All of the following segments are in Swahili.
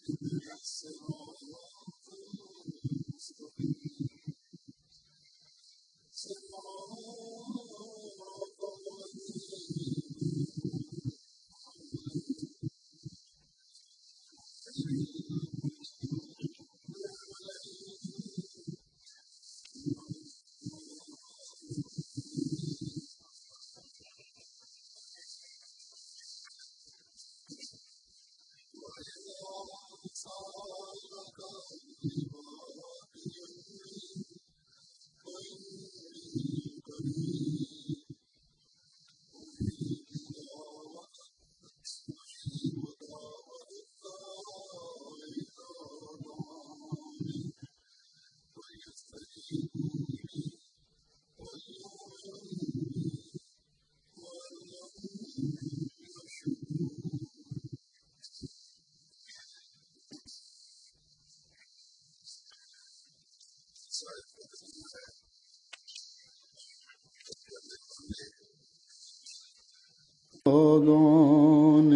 آذان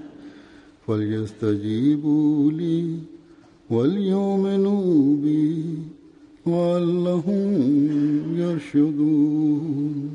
فليستجيبوا لي وليؤمنوا بي وعلهم يرشدون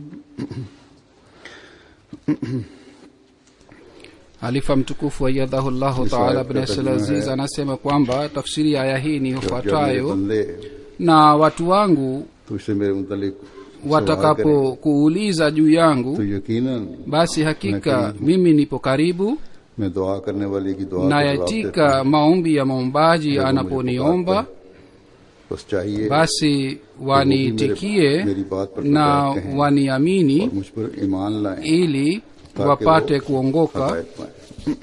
halifa mtukufu aiyadhahu llahu Ni taala sahib bin ka abdulaziz tarjuma hai. anasema kwamba tafsiri ya aya hii ni जब मेरे ifuatayo बंदे na watu wangu तुझसे मेरे मुतलिक सवाल करें, watakapokuuliza juu yangu तो यकीनन basi hakika Lakini- mimi nipo karibu मैं दुआ करने वाले की दुआ का जवाब देता nayatika maombi ya maombaji हूं। anaponiomba बस चाहिए basi waniitikie मेरी बात पर na प्रकाश कहें waniamini और मुझ पर ईमान लाएं ili wapate kuongoka हदायत पाएं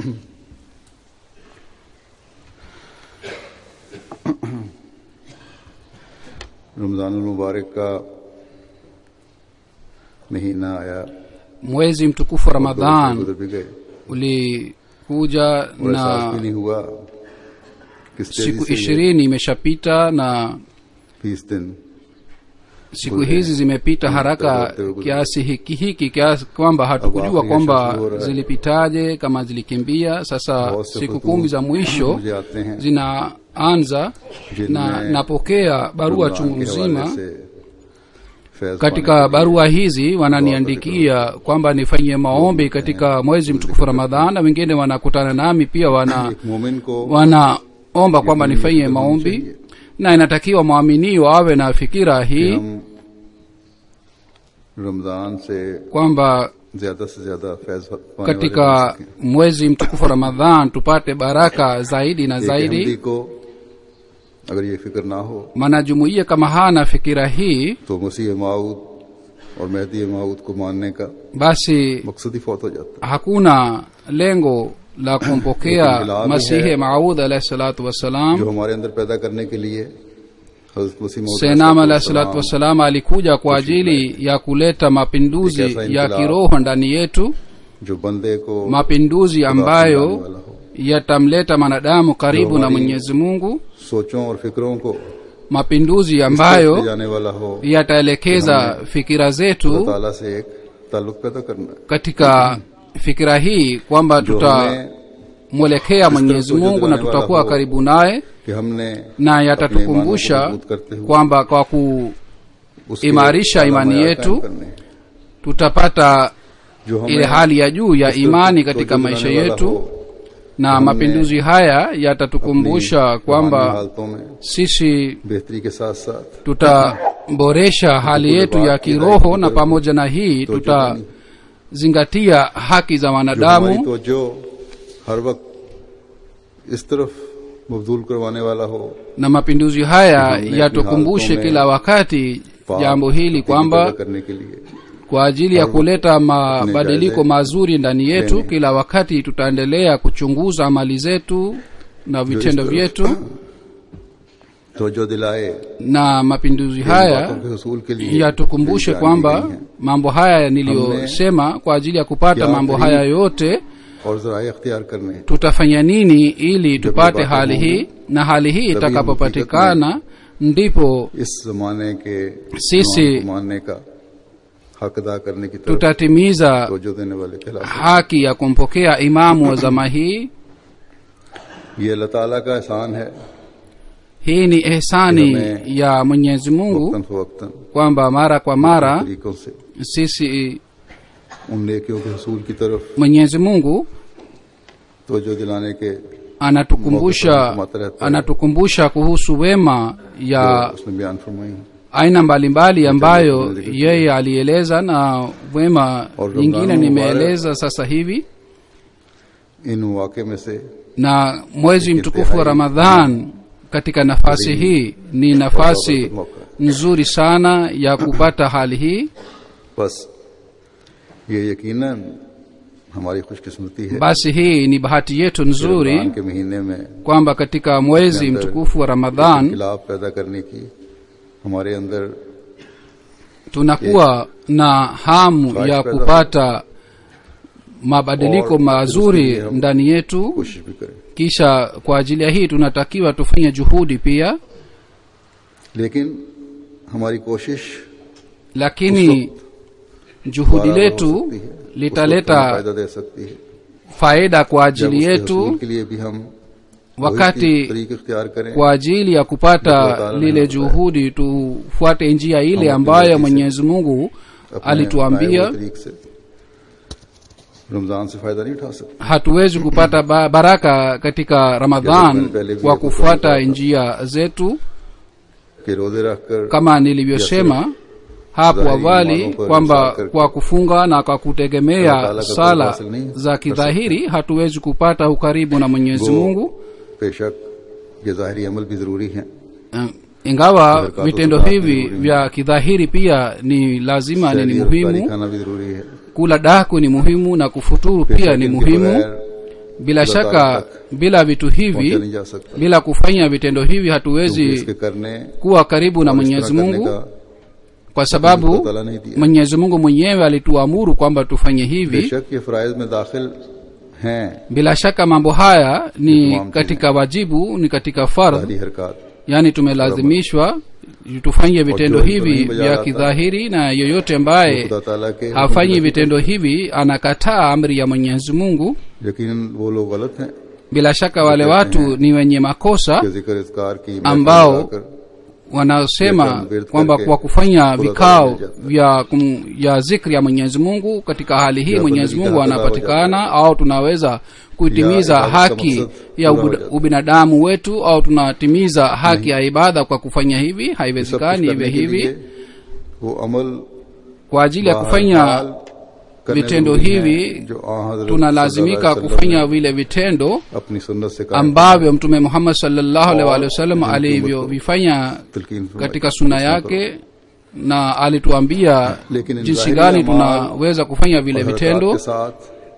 रमजान मुबारक का महीना आया mwezi mtukufu wa दो ramadhan गुजर भी गए ulikuja और एहसास भी na नहीं हुआ किस तेजी siku से ये ishirini imeshapita na बीस दिन siku hizi zimepita haraka kiasi hiki hiki kiasi kwamba hatukujua Awafu ya kwamba shukuru wa raha. zilipitaje kama zilikimbia sasa बहुत से siku फतूह kumi za mwisho मुझे आते हैं zinaanza na जिनमें napokea barua रमजान chungu के हवाले mzima से फैज katika पाने के लिए barua hizi wananiandikia kwamba nifanyie maombi katika mwezi mtukufu ramadhan na wengine wanakutana nami pia wana एक मोमिन को wanaomba kwamba nifanyie होनी maombi चाहिए na inatakiwa mwaminio awe na fikira कि hii हम रमजान से kwamba ज्यादा से ज्यादा फैज पाने वाले बन katika सकें। mwezi mtukufu wa ramadhan tupate baraka zaidi na एक अहमदी zaidi को अगर ये फिक्र ना हो mwanajumuiya kama hana fikira hii तो मसीह माऊद और मेहदी माऊद को मानने का basi मकसद ही फौत हो जाता hakuna lengo la kumpokea Lakini bila masihi hai. maud alahi salatu जो wassalam हमारे अंदर पैदा करने के लिए हजरत मसीह मौद senam alahi अलैहिस्सलाम salatu wassalam alikuja kwa ajili ya kuleta mapinduzi Nikasa ya inqilab. kiroho ndani yetu जो बंदे को mapinduzi खुदा से ambayo मिलाने वाला हो। yatamleta mwanadamu karibu Ndio na hali- mwenyezi mungu सोचों और फिक्रों को mapinduzi इस तरफ ले ambayo जाने वाला हो yataelekeza fikira अल्लाह zetu ताला से एक ताल्लुक पैदा करना है katika fikira hii kwamba जो हमें tutamwelekea mwenyezi को mungu na जुड़ाने वाला tutakuwa हो। karibu naye कि हमने na अपने ईमान को yatatukumbusha मजबूत करते हुए kwamba kwa उसके kuimarisha आला imani मयार yetu कायम करने हैं। tutapata जो हमें ile hali ya juu ya इस तरफ imani को katika जुड़ाने maisha वाला yetu हो। na हमने mapinduzi haya अपनी yatatukumbusha रूहानी kwamba हालतों में sisi बेहतरी के साथ साथ tutaboresha hali yetu ya kiroho na pamoja na hii तो जो tutazingatia haki za जो हमारी wanadamu तवज्जो हर वक्त इस तरफ मबदूल करवाने वाला हो na mapinduzi haya हमने yatukumbushe अपनी kila wakati पाक jambo hili हकीकी kwamba पैदा करने के लिए kwa ajili ya kuleta mabadiliko jaze mazuri ndani yetu lene. kila wakati tutaendelea kuchunguza amali zetu na vitendo तरफ vyetu तवज्जो दिलाए na mapinduzi इन haya बातों के हसूल के लिए yatukumbushe जानी kwamba गई हैं। mambo haya niliyosema kwa ajili ya kupata क्या mambo करीब haya yote और जराए अख्तियार करने हैं। tutafanya nini ili tupate बातें hali hii होंगी, na hali hii तभी हम itakapopatikana ndipo इस जमाने के सीसी- इमाम को मानने का हक अदा करने की तरफ tutatimiza तवज्जो देने वाले कहलाते हैं। haki ya kumpokea imamu wa zama hii ये अल्लाह ताला का एहसान है hii ni ehsani Tume- ya mwenyezi mungu वक्तन फवक्तन kwamba mara kwa mara तरीकों से sisi उन नेकियों के हसूल की तरफ mwenyezi mungu तवज्जो दिलाने के anatukumbusha Mauqif रहता है। anatukumbusha kuhusu wema ya उसने बयान फरमाई aina mbalimbali ambayo yeye alieleza na wema Or nyingine Ramadhan nimeeleza sasa hivi इन वाक़े में से na mwezi mtukufu wa ramadhan katika nafasi hii ni nafasi मौका nzuri sana ya kupata hali hii बस ये यकीनन हमारी खुशकिस्मती है basi hii ni bahati yetu Ramzan nzuri के महीने में kwamba katika mwezi mtukufu wa ramadhan खिलाफ पैदा करने की हमारे अंदर tunakuwa na hamu ya kupata mabadiliko mazuri ndani yetu कोशिश भी करें kisha kwa ajili ya hii tunatakiwa tufanye juhudi pia लेकिन हमारी कोशिश lakini juhudi बारह हो letu सकती है। उस वक्त हमें litaleta फायदा दे सकती है faida kwa जब ajili उसके yetu हसूल के लिए भी हम wakati तरीके इख्तियार करें kwa ajili ya kupata lile juhudi tufuate njia ile ambayo mwenyezi mungu अपने alituambia बनाए हुए तरीक से रमजान से फायदा नहीं उठा सकते hatuwezi kupata ba- baraka katika ramadhan kwa kufuata njia zetu कि रोजे रखकर kama nilivyosema hapo Dhahiri awali mambo kwa kwamba msakar- kwa kufunga na kwa Allah kutegemea Taala ka sala hasil नहीं za कर kidhahiri hatuwezi kupata ukaribu na mwenyezi वो mungu बेशक ये ज़ाहरी अमल भी जरूरी है Eh, ingawa Sadaka vitendo kutoka hivi vizuri. vya kidhahiri pia ni lazima ni, ni शहरी और इफ्तारी muhimu खाना भी जरूरी है kula daku ni muhimu na kufuturu pia बेशक ni इनके muhimu बगैर bila Allah shaka Taala bila vitu पहुंचा hivi नहीं जा सकता bila kufanya vitendo hivi क्योंकि hatuwezi इसके करने kuwa karibu na और इस mwenyezi तरह करने mungu का kwa Allah sababu Taala नहीं दिया mwenyezi mungu mwenyewe alituamuru kwamba tufanye hivi बेशक ये फ़राइज में दाखिल हैं bila shaka mambo haya ni Tamam, katika wajibu ni katika fardh सारी हरकत yani tumelazimishwa tufanye vitendo जो hivi नहीं बजा vya रहा था, kidhahiri na yoyote ambaye खुदा ताला के hafanyi vitendo hivi anakataa amri ya mwenyezi mungu यकीन वो लोग गलत हैं bila shaka wale watu ni wenye makosa कि जिक्र इज़कार की ambao महफिल लगाकर wanaosema Yekan wird kwamba करके kwa kufanya खुदा ताला vikao मिल जाता है। vya kum, ya zikri ya mwenyezi mungu katika hali hii Ya mwenyezi badilika mungu hata anapatikana au tunaweza kuitimiza Ya ibada haki kama ya maksud, ubud- pura ho ubinadamu wetu au tunatimiza haki ya ibada kwa kufanya hivi सब कुछ haiwezekani करने hivi के hivi लिए वो अमल kwa ajili ya kufanya बहरहाल करने vitendo जरूरी hivi हैं, जो आ हज़रत tunalazimika सल्लल्लाहु अलैहि kufanya वसल्लम vile vitendo ने अपनी सुन्नत से कायम ambavyo mtume muhammad sallallahu alaihi और wa sallam उनकी alivyovifanya तलकीन फरमाई। katika suna yake na alituambia Lekin in jinsi zahiri gani amal tunaweza kufanya vile और हरकत vitendo के साथ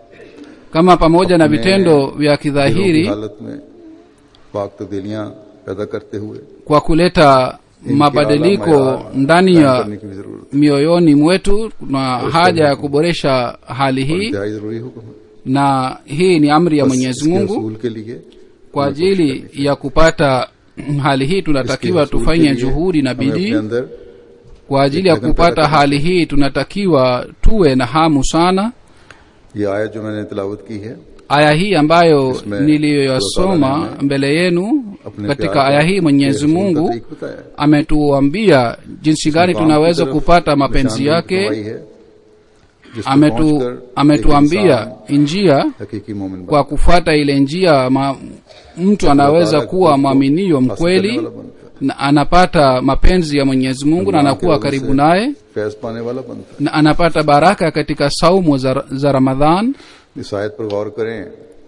kama pamoja na अपने vitendo vya दिलों की kidhahiri हालत में पाक तब्दीलियां पैदा करते हुए kwa kuleta इनके mabadiliko आला मयार ndani कायम ya करने की भी जरूरत mioyoni mwetu na haja ya kuboresha hali है hii इंतहाई जरूरी हुक्म है na hii ni amri ya बस mwenyezi इसके mungu हसूल के लिए kwa हमें ajili कोशिश करनी ya kupata hali hii इसके tunatakiwa हसूल के tufanye लिए juhudi na हमें अपने bidii अंदर kwa ajili ya लगन पैदा kupata करनी hali hii tunatakiwa tuwe na hamu sana ये आयत जो मैंने तिलावत की है aya hii ambayo Isme- niliyoyasoma Tutatala mbele yenu अपने katika प्यार aya का- hii mwenyezi के रसूल का mungu तरीक बताया है। ametuambia jinsi gani काम की tunaweza तरफ kupata mapenzi निशानदेही yake फरमाई है, जिसको ametu पहुंचकर एक ametuambia इंसान njia हकीकी मोमिन kwa kufuata ile njia ma, mtu anaweza kuwa mwaminio mkweli na anapata mapenzi ya mwenyezi mungu na anakuwa karibu naye Faiz पाने वाला बनता na anapata baraka katika saumu za, za ramadhan है इस आयत पर गौर करें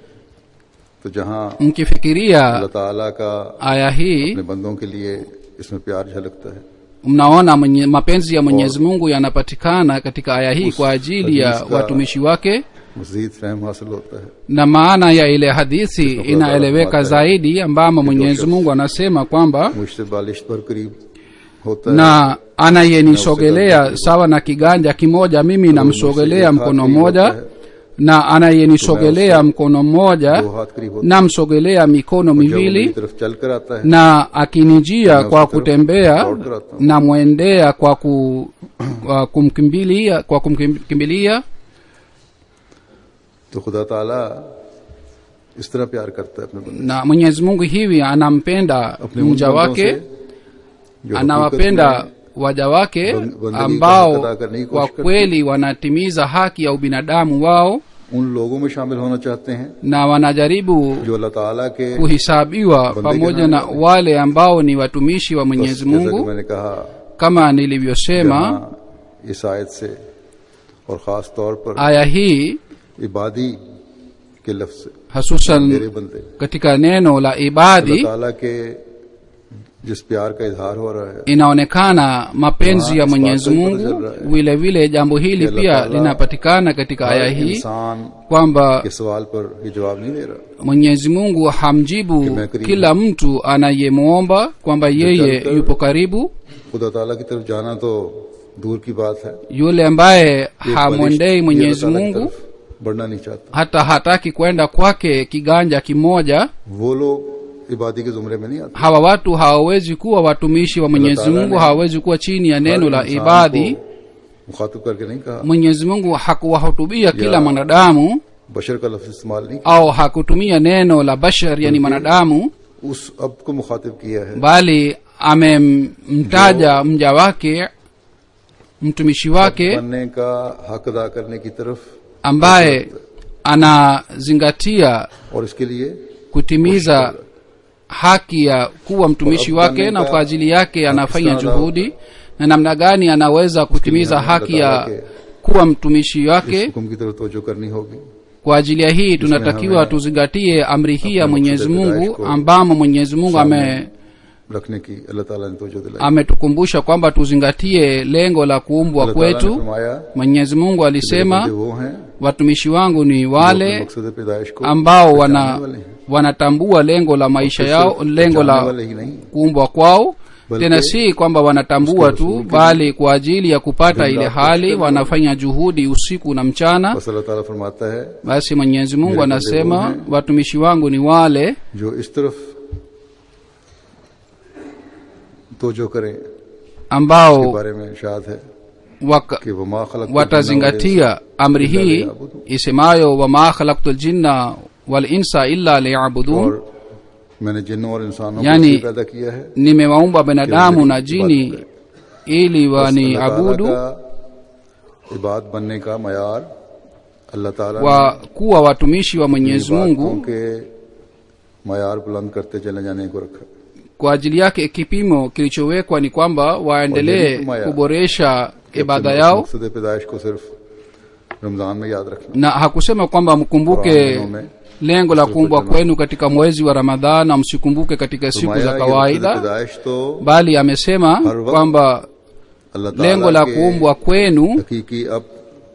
तो जहां mkifikiria अल्लाह ताला का aya hii अपने बंदों के लिए इसमें प्यार झलकता है mnaona mwenye, mapenzi ya mwenyezi mungu yanapatikana katika aya hii kwa ajili ya hadith ka- watumishi wake मजीद फहम हासिल होता है na maana ya ile hadithi Kisha Allah inaeleweka Taala zaidi ambamo mwenyezi mungu anasema kwamba मुझसे बालिश पर करीब होता है na anayenisogelea sawa na kiganja kimoja mimi namsogelea mkono mmoja na anayenisogelea mkono mmoja दो हाथ करीब होता namsogelea mikono है जब वो miwili मेरी तरफ चल कर आता है na akinijia Na kwa usitarudi kutembea dौड़ कर आता हूँ। namwendea kwa, ku, kwa kumkimbilia kwa kumkimbilia तो खुदा ताला इस तरह प्यार करता है अपने बंदे na mwenyezi mungu hivi anampenda अपने उन mja बंदों wake से जो anawapenda हकीकत में waja wake बंद- बंदगी का ambao हक अदा करने की kwa कोशिश करते kweli wanatimiza haki ya ubinadamu wao उन लोगों में शामिल होना चाहते हैं na wanajaribu जो अल्लाह ताला के kuhisabiwa Bande pamoja ke na nani wale ambao ni watumishi wa mwenyezi जैसा कि mungu मैंने कहा kama nilivyosema जहाँ इस आयत से और खास तौर पर aya hii इबादी के लफ्ज से hasusan मेरे बंदे katika neno la अल्लाह ibadi ताला के जिस प्यार का इजहार हो रहा है inaonekana mapenzi ya Wah, mwenyezi isbaat mungu zil raha hai. vile vile jambo hili Allah pia Ta'ala linapatikana katika aya हर hii इंसान kwamba के सवाल पर ये जवाब नहीं दे रहा mwenyezi mungu hamjibu Kime karibu. kila mtu anayemwomba kwamba yeye Jal kar- yupo karibu खुदा ताला की तरफ जाना तो दूर की बात है yule ambaye एक hamwendei बलिष्ठ mwenyezi अल्लाह ताला की mungu तरफ बढ़ना नहीं चाहता hata hataki kwenda kwake kiganja kimoja वो लोग इबादी के जुमरे में नहीं आते hawa watu hawawezi kuwa watumishi wa mwenyezi Ta'ala mungu ne hawawezi kuwa chini ya neno हर la इंसान ibadi को मुखातिब करके नहीं कहा mwenyezi mungu hakuwahutubia kila Ya. mwanadamu बशर का लफ्ज इस्तेमाल नहीं au hakutumia neno la bashar yani mwanadamu किया उस अब को मुखातिब किया है bali amemtaja mja wake mtumishi wake बनने का हक अदा करने की तरफ ambaye anazingatia और इसके लिए kutimiza haki ya kuwa mtumishi wake na kwa ajili yake anafanya juhudi na namna gani anaweza kutimiza haki ya kuwa mtumishi इस wake हुक्म की तरफ तवज्जो करनी होगी kwa ajili ya hii tunatakiwa tuzingatie amri hii ya mwenyezi mungu ambamo mwenyezi mungu ame रखने की अल्लाह ताला ने तवज्जो दिलाई ametukumbusha kwamba tuzingatie lengo la kuumbwa अल्लाह ताला ने kwetu फरमाया mwenyezi mungu मेरे alisema बंदे वो हैं watumishi wangu ni जो अपने wale मकसद पैदाइश को ambao पहचानने wana वाले हैं। wanatambua lengo la maisha सिर्फ yao lengo पहचानने la वाले ही नहीं kuumbwa kwao Balki tena si kwamba wanatambua uske tu rasul ke bali kwa ajili ya kupata दिन ile रात hali कोशिश करने wanafanya juhudi usiku na mchana बस अल्लाह ताला फरमाता है basi mwenyezi mungu Vile vile anasema wo hain. watumishi wangu ni wale जो इस तरफ तवज्जो करें के ambao बारे में शाद है waka, कि वो मा खलक watazingatia amri hii isemayo wama khalaktu ljinna walinsa illa liyabudun और मैंने जिन्नों और इंसानों यानी को इसलिए पैदा किया है nimewaumba binadamu na Ibadat jini kare. ili बस अल्लाह ताला waniabudu का इबाद बनने का मयार अल्लाह ताला ने wa kuwa watumishi wa mwenyezi इबादतों mungu के मयार बुलंद करते चले जाने को रखा kwa ajili yake kipimo kilichowekwa ni kwamba waendelee Wajaribu kuboresha कि ibada अपने yao मकसद पैदाइश को सिर्फ रमजान में याद रखना na hakusema kwamba mkumbuke Qur'an में lengo la kuumbwa kwenu katika mwezi wa ramadhan na msikumbuke katika siku फरमाया za ये मकसद kawaida पैदाइश तो bali amesema Har waqt kwamba अल्लाह lengo ताला la के kuumbwa kwenu हकीकी अब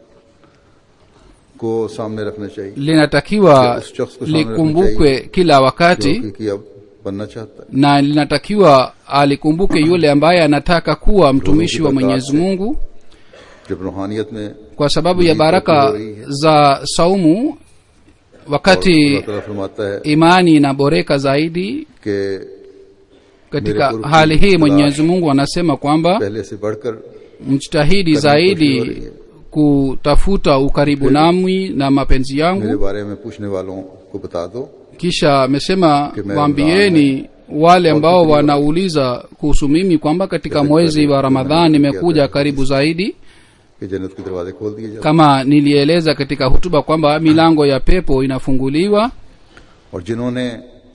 को सामने रखना चाहिए linatakiwa उस शख्स को सामने रखना likumbukwe kila जो wakati हकीकी अब बनना चाहता है na linatakiwa alikumbuke yule ambaye anataka kuwa mtumishi wa mwenyezi mungu जब रूहानियत में kwa sababu ya Hii baraka itakuwa hii. za saumu और wakati अल्लाह ताला फरमाता है imani inaboreka zaidi कि katika Mere hali kursi hii mwenyezi mungu anasema kwamba पहले से बढ़कर mjitahidi Kadri koshi zaidi ho rahi hai. kutafuta ukaribu nami na mapenzi मेरे yangu बारे में पूछने वालों को बता दो kisha amesema Kime waambieni wale ambao wanauliza kuhusu mimi kwamba katika mwezi wa ramadhan nimekuja karibu zaidi कि जन्नत के दरवाजे खोल दिए जाते kama nilieleza katika hutuba kwamba milango ya pepo inafunguliwa और जिन्होंने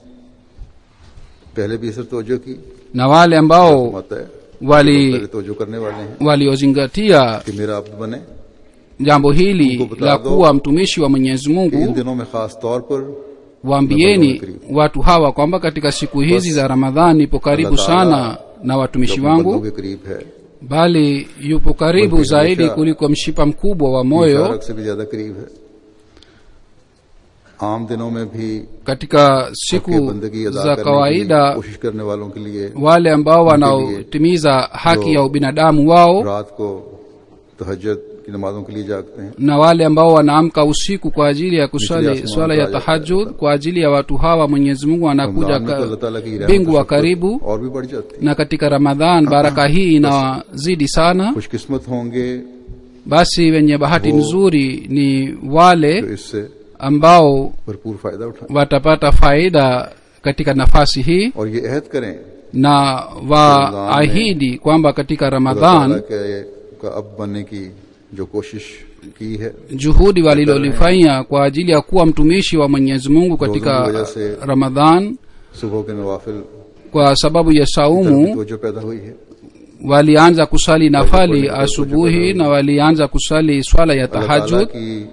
पहले भी इसर तोजो की na wale ambao फरमाता है wali पहले तोजो करने वाले हैं waliozingatia कि मेरा अब्द बने jambo hili Mungu bata la do. kuwa mtumishi wa mwenyezi कि इन mungu दिनों में खास तौर पर waambieni watu hawa kwamba katika siku hizi za ramadhani ipo karibu Allah Ta'ala sana na जो watumishi अपने wangu बंदों के करीब है bali yupo karibu Bali zaidi hamisha- kuliko mshipa mkubwa wa moyo मुबारक से भी ज्यादा करीब है आम दिनों में भी katika के siku बंदगी अदा za करने की kawaida कोशिश करने वालों के लिए wale ambao wanaotimiza haki जो ya ubinadamu wao रात को तहज्जुद की नमाजों के लिए जागते हैं na wale ambao wanaamka usiku kwa ajili ya kusali Nichili swala ya asman tahajud kwa ajili ya watu hawa mwenyezi mungu anakuja Ramzan में तो ka- अल्लाह ताला की रहमत mbingu wa शफकत karibu और भी बढ़ जाती है na katika ramadhan baraka hii inawazidi sana खुशकिस्मत होंगे basi wenye bahati Wo- nzuri ni जो wale इससे ambao भरपूर फायदा उठाएं watapata faida katika nafasi hii और ये अहद करें na waahidi kwamba katika खुदा ramadhan ताला के का अब बनने की जो कोशिश की है juhudi walilolifanya kwa ajili ya kuwa mtumishi wa mwenyezi mungu katika वजह से- ramadhan सुबह के नवाफिल kwa sababu ya saumu जो पैदा हुई है walianza kusali nafali asubuhi na walianza kusali swala ya अल्लाह ताला tahajud की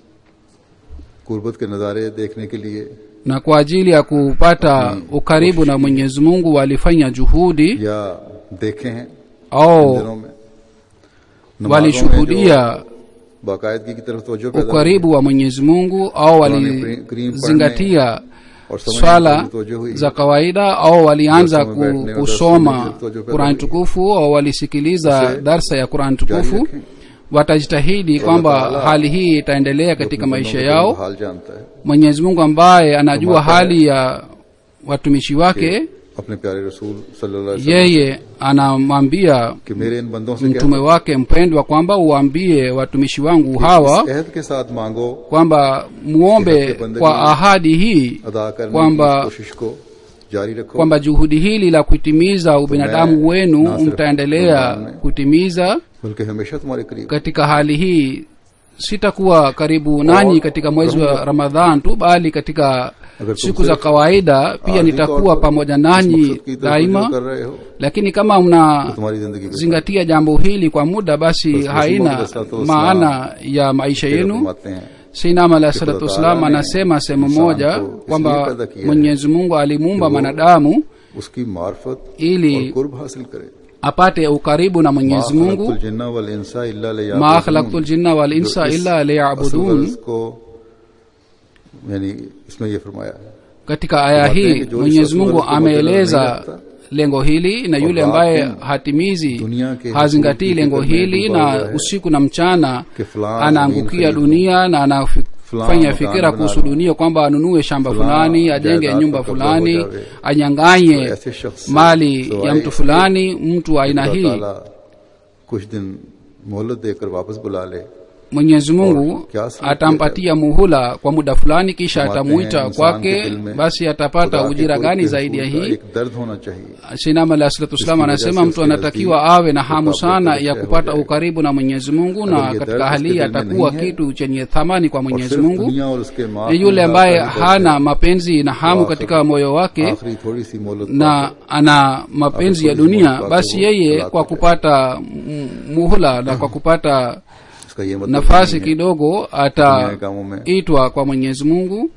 कुर्बत के नज़ारे देखने के लिए na kwa ajili ya kupata ukaribu na mwenyezi mungu walifanya juhudi या देखे हैं इन au दिनों में नमाजों में walishuhudia जो बाकायदगी की तरफ तवज्जो पैदा हुई ukaribu wa mwenyezi mungu au walizingatia और समझने swala की तवज्जो हुई za kawaida au walianza Darsa में ku, बैठने और kusoma darsa में जो पैदा qurani हुई। tukufu au walisikiliza उसे darsa ya qurani जारी tukufu रखें watajitahidi kwamba Taala hali hii itaendelea katika अपने maisha बंदों के yao हाल जानता है mwenyezi mungu ambaye anajua Tumata hai. hali ya watumishi wake अपने प्यारे रसूल सल्लल्लाहु अलैहि वसल्लम yeye anamwambia कि मेरे इन बंदों से कह mtume wake mpendwa kwamba uwaambie watumishi wangu इस hawa अहद के साथ मांगो kwamba muombe kwa ahadi hii अदा करने kwamba- की इस कोशिश को जारी रखो kwamba juhudi hili la kutimiza ubinadamu wenu na sirf mtaendelea Ramadhan में- kutimiza बल्कि हमेशा तुम्हारे करीब katika hali hii sitakuwa karibu nanyi katika mwezi wa ramadhan tu bali katika अगर तुम siku za सिर्फ kawaida pia आर्थिक nitakuwa तौर पर pamoja इस nanyi मकसद की तरफ रजू daima कर रहे हो lakini kama तो mna तुम्हारी जिंदगी zingatia jambo hili kwa muda basi Basi haina Mtume sallallahu alaihi maana ya maisha yenu फरमाते हैं sinam alah Ki salatu Khudda wassalam Taala ne anasema sehemu insan moja ko isliye kwamba paida kiya hai mwenyezi mungu alimuumba Ki wo mwanadamu उसकी मार्फत ili और कुर्ब हासिल करे apate ukaribu na mwenyezi mungu जिन्ना वल इंसा इल्ला लियाबुदून। ma khalaqtu ljinna wal जो insa इस illa असल liyabudun गर्ज को यानी इसमें ये फरमाया है katika aya Tumatie hii ki jo mwenyezi is mungu aswal ko badala ameeleza nahi rakhta. lengo hili na yule raat ambaye din hatimizi dunia ke hazingatii husul ki lengo fikr mein hili duba na hua hai. usiku na mchana कि फलां anaangukia जमीन dunia na anafanya Fulani fikira makaani kuhusu bana dunia kwamba anunue shamba Fulani fulani ajenge jaidad nyumba ka kabza fulani ho jawe. anyanganye तो ऐसे शख्स से mali ya सिवाय mtu fulani mtu wa aina खुदा hii ताला कुछ दिन मोहलत देकर वापस बुला ले mwenyezi mungu Kiasi kiasi atampatia muhula kwa muda fulani kisha फरमाते हैं, atamuita इंसान के kwake दिल में basi atapata खुदा के ujira कुर्ब gani के zaidi ya हुसूल का hii एक दर्द होना चाहिए sinam alah salatu wassalam Iski anasema wajah mtu se anatakiwa uske awe na nazdeek hamu mukabla sana ke ya riश्ते kupata हो जाए। ukaribu na mwenyezi mungu na Agar ye katika dard hali hii uske dil mein atakuwa nahi hai, kitu chenye thamani kwa और mwenyezi सिर्फ mungu दुनिया और उसके माँ ni yule ambaye hana mapenzi na hamu Wa katika moyo wake आखिरी थोड़ी सी मोहलत na ana mapenzi ya Akhir थोड़ी सी dunia मोहलत basi बाकी yeye हो, kwa तलाक kupata m- muhula na kwa kupata इसका ये मतलब nafasi नहीं है, kidogo दुनिया के कामों में ataitwa kwa mwenyezi mungu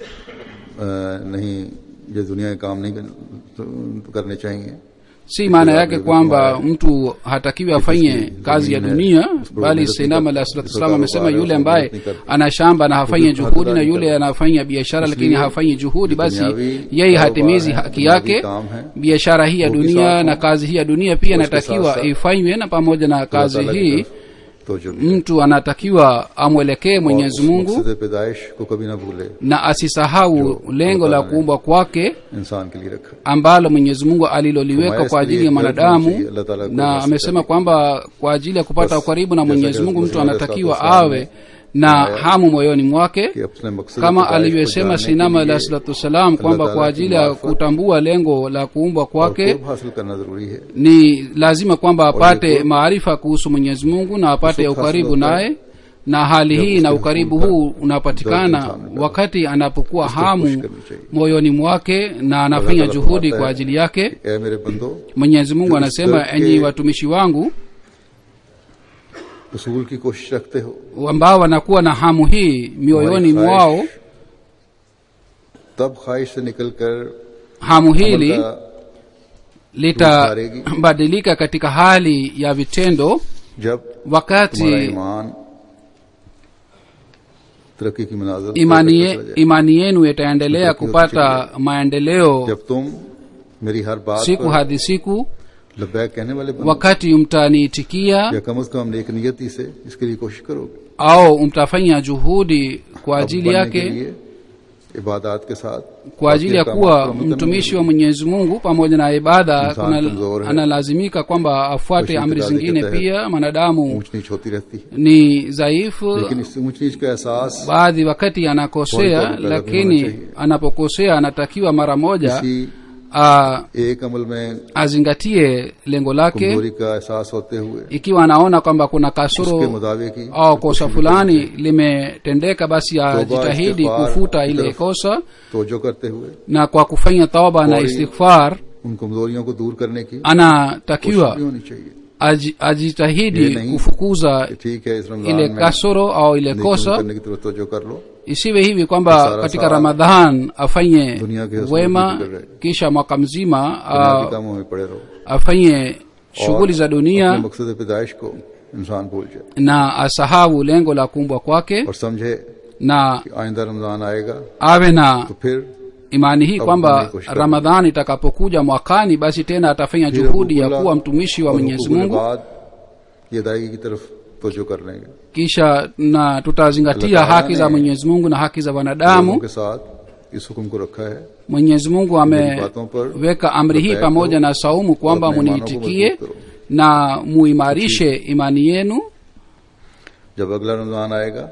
अ, नहीं ये दुनिया के काम नहीं कर- तो करने चाहिए si maana yake Kisha kwamba vile mtu hatakiwi afanye kazi ya zamini dunia hai, us bali पर sainam मेहनत alah नहीं salatu करता, wassalam amesema कारोबार है, yule उसमें ambaye मेहनत नहीं करता। ana shamba na hafanyi Kudu- juhudi na haddari yule करता। anafanya biashara lakini इसलिए hafanyi juhudi जो basi दुनियावी yeye hatimizi कारोबार है, haki दुनियावी yake काम है, biashara hii ya वो भी dunia साथ na हो। kazi hii ya dunia pia उसके inatakiwa साथ-साथ ifanywe na pamoja na खुदा kazi ताला की hii तरफ तवज्जो भी है। mtu anatakiwa amwelekee और mwenyezi उस mungu मकसद पैदाइश को कभी ना भूले na asisahau lengo la kuumbwa kwake इंसान के लिए रखा ambalo mwenyezi mungu aliloliweka Kumaye kwa ajili ya asili ya mwanadamu daraja Allah Ta'ala na kwa amesema kwamba kwa ajili ya kupata Bas, ukaribu na jaza mwenyezi kazi mungu mtu Mtume anatakiwa sallallahu alaihi awe na hamu moyoni mwake कि अपने मकसद kama पैदाइश को alivyosema जानने के sinama लिए alah salatu wassalam kwamba Ta'ala kwa की ajili ya मार्फत kutambua lengo la kuumbwa और kwake कुर्ब हासिल करना जरूरी है ni lazima kwamba apate kurb- maarifa kuhusu mwenyezi mungu na apate Kusuk ukaribu hasil hoता naye na hali Jab hii na uske ukaribu husul ka huu dard unapatikana insan ka wakati anapokuwa उसको खुश hamu करनी चाहिए moyoni mwake na anafanya Ta'ala juhudi फरमाता kwa है ajili yake कि, "ए मेरे बंदो mwenyezi mungu जो इस anasema दर्द enyi के watumishi wangu उसूल की कोशिश रखते हो ambao wanakuwa na hamu hii mioyoni तुम्हारी mwao ख्वाहिश तब ख्वाहिश से निकलकर hamu अमल hili का litabadilika katika hali ya vitendo जब तुम्हारा wakati ईमान तरक्की की मनाजर तय imani, करता ye, चला जाए। imani yenu itaendelea Mtakiwa kupata maendeleo जब तुम मेरी हर बात siku पर hadi siku लब्बैक कहने वाले बनो wakati mtaniitikia या कम अज कम नेक नियति से इसके लिए कोशिश करोगे au mtafanya juhudi kwa अब ajili बनने के yake लिए इबादत के साथ kwa ajili ya बाकी kuwa अहकामात पर अमल करना mtumishi wa mwenyezi mungu pamoja na ibada Insan kuna, kamzor hai. analazimika kwamba afuate Kuishi amri itikadi zingine ke tahat. pia mwanadamu ऊंच नीच होती रहती है ni dhaifu लेकिन इस ऊंच नीच का एहसास baadhi wakati anakosea Kwa hivyo, lakini lazima anapokosea anatakiwa mara moja किसी a, एक अमल में azingatie lengo lake कमजोरी का एहसास होते हुए ikiwa anaona kwamba kuna उसके kasoro मुताबिक ही au kosa fulani limetendeka basi ajitahidi istighfar, kufuta ile तरफ kosa तोजो करते हुए na kwa kufanya tauba na Kwa- istighfar उन कमजोरियों को दूर करने की anatakiwa कोशिश भी होनी चाहिए aji- ajitahidi Ye nahi. kufukuza कि ठीक है इस ile रमजान में kasoro au ile नेकी kosa करने की तरफ तोजो कर लो isiwe hivi kwamba Sara katika sara. ramadhan afanye Dunia ke husn wema dhikr rahe. kisha mwaka mzima दुनिया के a- कामों में पड़े रहो afanye shughuli za अपने dunia मकसद पैदाइश को इंसान भूल जाए na asahau lengo la kuumbwa kwake और समझे na कि आइंदा रमजान आएगा awe na तो फिर imani hii Au kwamba kufanya koshika. ramadhani itakapokuja mwakani basi tena atafanya फिर juhudi ya हुकूकुल्लाह kuwa mtumishi wa और mwenyezi हुकूकुल mungu इबाद की अदायगी की तरफ तोजो कर लेंगे kisha na tutazingatia Allah Ta'ala haki za ne- mwenyezi mungu na haki za लोगों wanadamu के साथ इस हुक्म को रखा है mwenyezi mungu मेरी बातों पर ameweka amri hii बताया pamoja करो na saumu kwamba और अपने ईमानों को muniitikie मजबूत करो। na muimarishe imani yenu जब अगला रमजान आएगा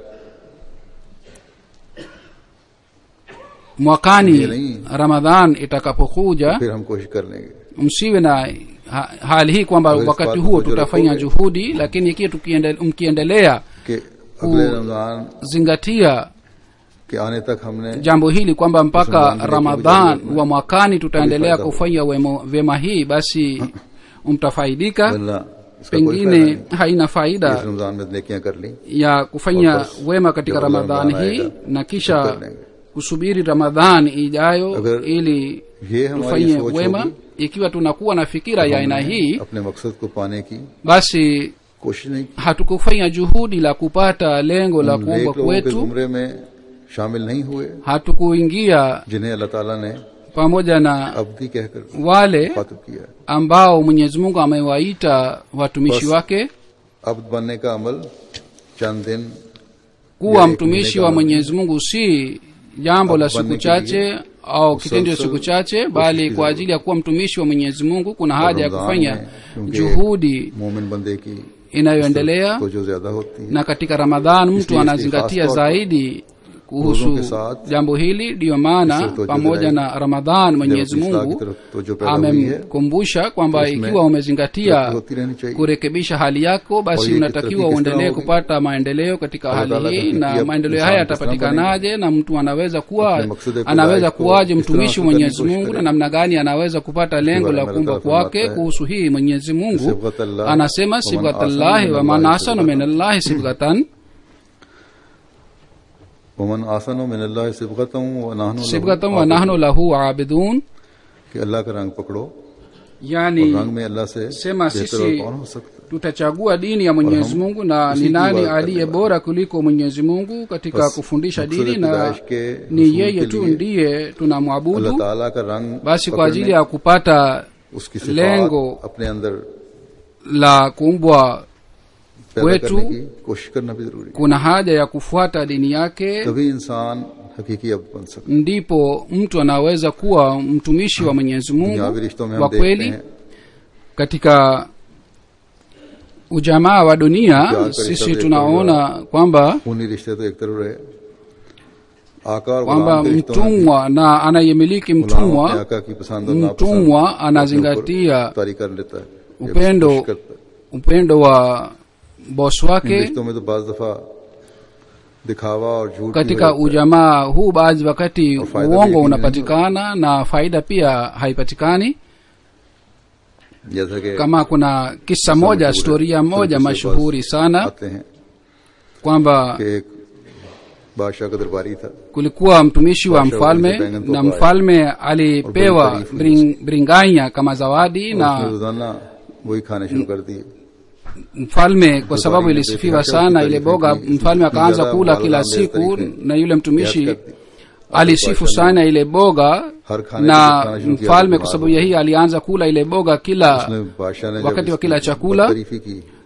mwakani Ndiyo, ni. ramadhan itakapokuja फिर हम कोशिश कर लेंगे msiwe na ha, hali hii kwamba Agar wakati ispat huo ko jo tutafanya rakhoge. juhudi lakini ikiwa tukiende- mkiendelea कि अगले रमजान zingatia के आने तक हमने jambo hili kwamba mpaka Ramadhan vile ramadhan tulivyo wa mwakani tutaendelea Tulifanya. kufanya wemo- vyema hii basi mtafaidika वरना इसका कोई फायदा pengine नहीं haina इस faida रमजान में नेकियां कर ली ya kufanya और बस wema katika जब अगला ramadhani रमजान hii आएगा, na फिर kisha कर लेंगे। kusubiri ramadhani ijayo अगर ili ये हमारी tufanye सोच wema होगी ikiwa tunakuwa na fikira ya aina हमने hii अपने मकसद को पाने की basi कोशिश नहीं की hatukufanya juhudi la kupata lengo la हम kuumbwa नेक लोगों के kwetu जुमरे में शामिल नहीं हुए hatukuingia जिन्हें अल्लाह ताला ने pamoja na अवधि कहकर wale मुखातिब किया है ambao mwenyezi mungu amewaita watumishi Bas. wake अब्द बनने का अमल चंद दिन kuwa Ya mtumishi ikumilika wa na- mwenyezi mungu si jambo la siku Abanne chache au kitendo cha musalsal siku chache koshиш bali ki kwa zarur. ajili ya kuwa mtumishi wa mwenyezi mungu kuna haja ya Ramzan kufanya में क्योंकि juhudi मोमिन बंदे की inayoendelea तो जो ज्यादा होती है na katika ramadhan mtu Isliye anazingatia ikhlas tauba. zaidi Rozoं kuhusu ke sath jambo hili ndiyo maana isliye tojo pamoja dilaye. na ramadhan mwenyezi अपनी इस्लाह की mungu तरफ तवज्जो पैदा हुई है amemkumbusha kwamba तो उसमें ikiwa umezingatia तरक्की होती रहनी चाहिए kurekebisha hali yako basi Kwa hiyo unatakiwa taratibu uendelee kistawi kupata maendeleo katika Allah hali Ta'ala hii atafikia na maendeleo insan haya kistawi yatapatikanaje na mtu anaweza kuwa Apne maksud e anaweza khudai ko kuwaje is mtumishi tarah wa se mwenyezi karne ki mungu koshиш na kare. namna gani anaweza kupata lengo बारे la में kuumbwa Allah kwake फरमाता है, kuhusu hii mwenyezi mungu सिबगत अल्लाह, anasema वमन sibghatallahi ahsanu waman minallahi ahsanu sibghatan. min allahi sibghatan वमन आसन मिन अल्लाह सिबगतम व नहनु लहु sibghatan wa आबिदून। nahnu lahu abidun कि अल्लाह का रंग पकड़ो और yani रंग में अल्लाह से sema बेहतर sisi और कौन हो सकता है? tutachagua dini ya mwenyezi Warham. mungu na Usi ni nani kiwa aliye kalima. bora kuliko mwenyezi mungu katika Bas, kufundisha maksud dini ya na पैदाइश के ni हुसूल yeye के tu लिए ndiye अल्लाह tunamwabudu ताला का रंग basi kwa ajili पकड़ने, ya kupata उसकी सिफात lengo अपने अंदर la kuumbwa पैदा kwetu करने की कोशिश करना भी जरूरी है kuna haja ya kufuata dini yake तभी इंसान हकीकी अब बन सकता ndipo mtu anaweza kuwa mtumishi wa mwenyezi है mungu दुनियावी रिश्तों में wa हम देखते kweli हैं katika ujamaa wa dunia Kya sisi karika tunaona kwamba खूनी रिश्ते तो एक तरफ रहे आका और kwamba गुलाम के रिश्तों में भी mtumwa na anayemiliki गुलाम अपने mtumwa आका की पसंद और नापसंद mtumwa अपने ऊपर anazingatia तारी कर लेता है या upendo कोशिश करता है upendo wa bosi इन wake रिश्तों में तो बाज दफा दिखावा और झूठ भी katika हो जाता है। ujamaa huu baadhi wakati और फायदा भी uongo यकीन unapatikana na faida pia haipatikani जैसा कि kama kuna kisa किस्सा moja मशहूर है। storia फिर moja किसी के mashuhuri पास sana आते हैं kwamba कि एक बादशाह का दरबारी था kulikuwa mtumishi wa Washa mfalme walize bengan na toka mfalme alipewa taarifu bring, bringanya kama zawadi और उसने na रोजाना वही खाने शुरू कर दिए mfalme kwa sababu Debari ilisifiwa imepita sana katika ile taifa boga hili, mfalme akaanza kijana kula wala kila mbele siku taifa. na yule mtumishi याद करती। alisifu Baadhi sana ile boga हर खाने na से खाना शुरू किया mfalme तो kwa sababu ya hii alianza kula ile boga kila उसने बादशाह ने जब wakati wa इसकी kila chakula बदतरीफी की